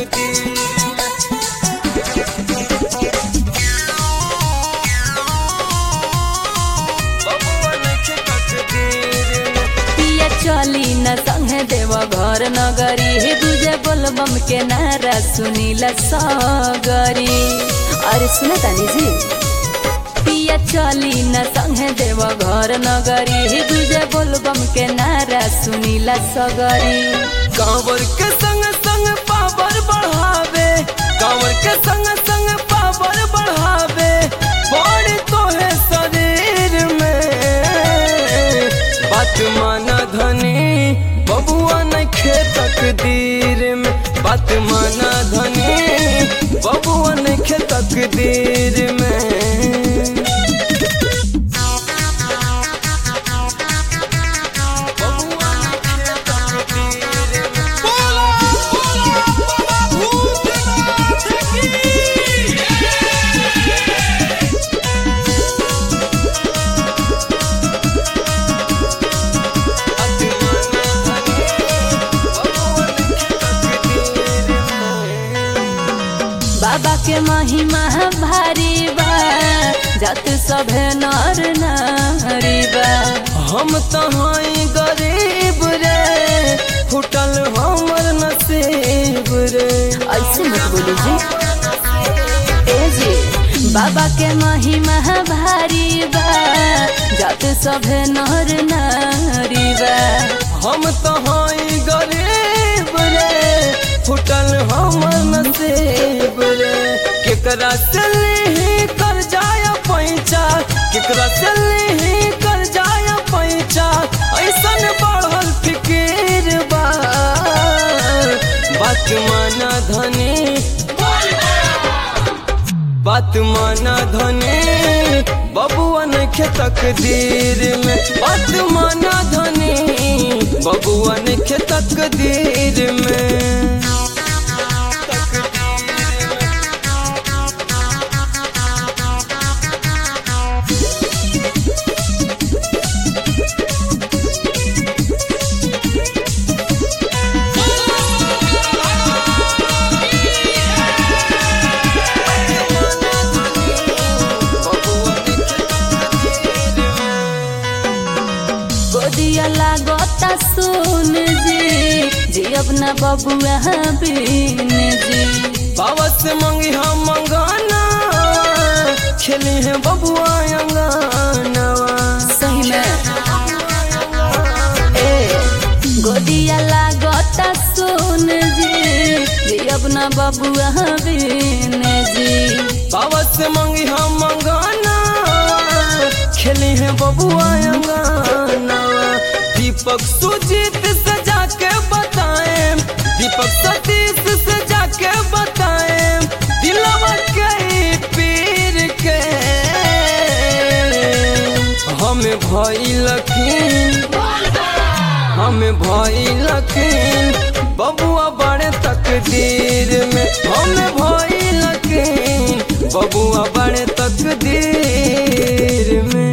तकदीर में बबुआ नइखे तकदीर में पिया चली न संगे देव घर नगरी हे दूजे बोलबम के नारा सुनीला सगरी अरे सुने तानी जी पिया चली न संगे देव घर नगरी हे दूजे बोलबम के नारा सुनीला सगरी कांवर के संग संग पावर बढ़ावे कांवर के संग संग पावर बढ़ावे बड़ तोहे शरीर में बात माना धनी बबुआ नइखे तकदीर में बात माना धनी बबुआ नइखे तकदीर में बबुआ नइखे तकदीर में बाबा के महिमा भारी बा जत सभे नर नारी बा हम तहाई गरीब रे फुटल हमर नसीब रे ऐसे मत बोली जी ए जी बाबा के महिमा भारी बा जत सभे नर नारी बा हम तहाई गरीब रे फुटल हमर नसीब रे केकरा से ही कर जाय पैचा केकरा से ही कर जाय पैचा ऐसन बढ़ल फिकीर बा बात माना धनी बात माना धनी बबुआ नखे तकदीर में बात माना धनी बबुआ नखे तकदीर में गोदिया लागता सुन जी जी अपना बबुआ बिन जी बाबा से मंगी हम मंगाना खेली है बबुआ अंगानवा सही में ए गोदिया लागता सुन जी जी अपना बबुआ बिन जी बाबा से मंगी हम मंगाना खेली है बबुआ अंगानवा दीपक सुजीत से जाके बताए दीपक सतीश से जाके बताए दिलवा के ई पीर के हमें भई लखीन हमें भई लखीन बबुआ बड़े तकदीर में हमें भई लखीन बबुआ बड़े तकदीर में